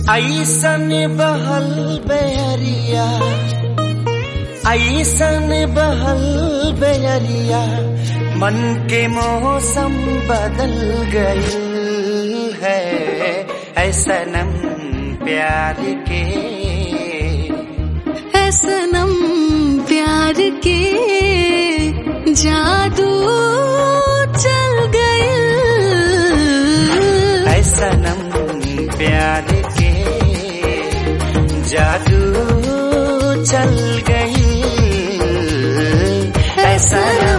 ऐसन बहल बेरिया ऐसन बहल बेरिया मन के मौसम बदल गई है ऐसनम प्यार के है सनम प्यार के जादू चल गए ऐसनम प्यार के जादू चल गई ऐसनम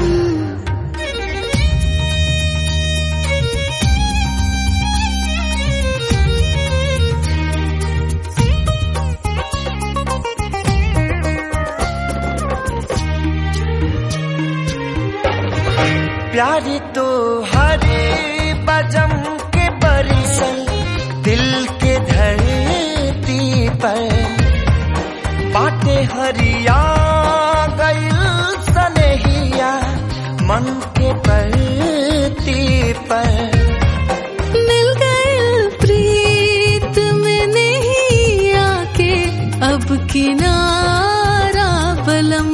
प्यारी तो हरे बजम के बरिसल दिल के धरती पर बाटे हरिया गईल सनहिया मन के परती पर मिल गए प्रीत में नहीं आके अब किनारा बलम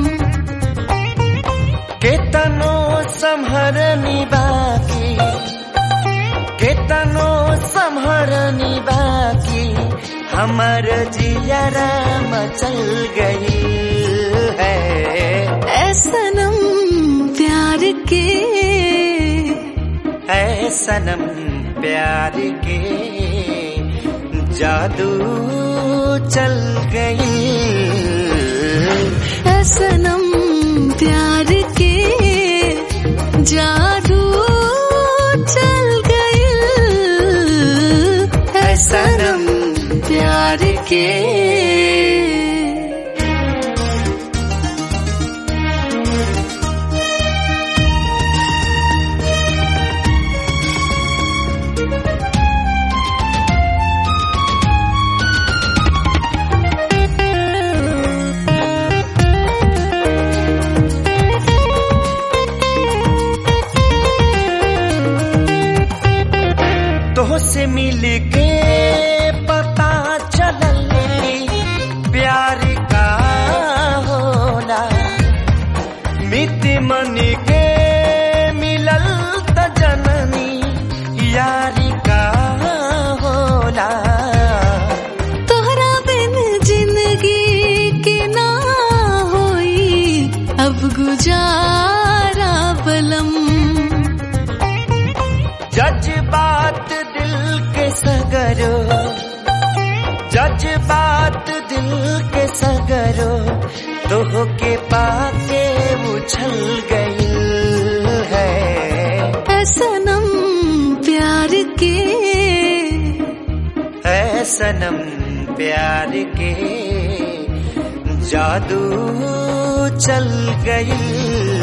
केतनो संहरनी बाकी केतनो संहरनी बाकी हमर जियरा मचल गई है ऐ सनम प्यार के है सनम प्यार के जादू चल गई ऐ सनम प्यार के जादू चल गए है सनम प्यार के तो से मिल के पता चलल प्यार का होला मित मन के मिलल त जननी यारी का होला तोहरा बिन जिंदगी के ना होई अब गुजारा बलम जज्बात दिल के सगरो जज्बात दिल के सगरो तोह के पाके उछल गई है ऐ सनम प्यार के है सनम प्यार के जादू चल गई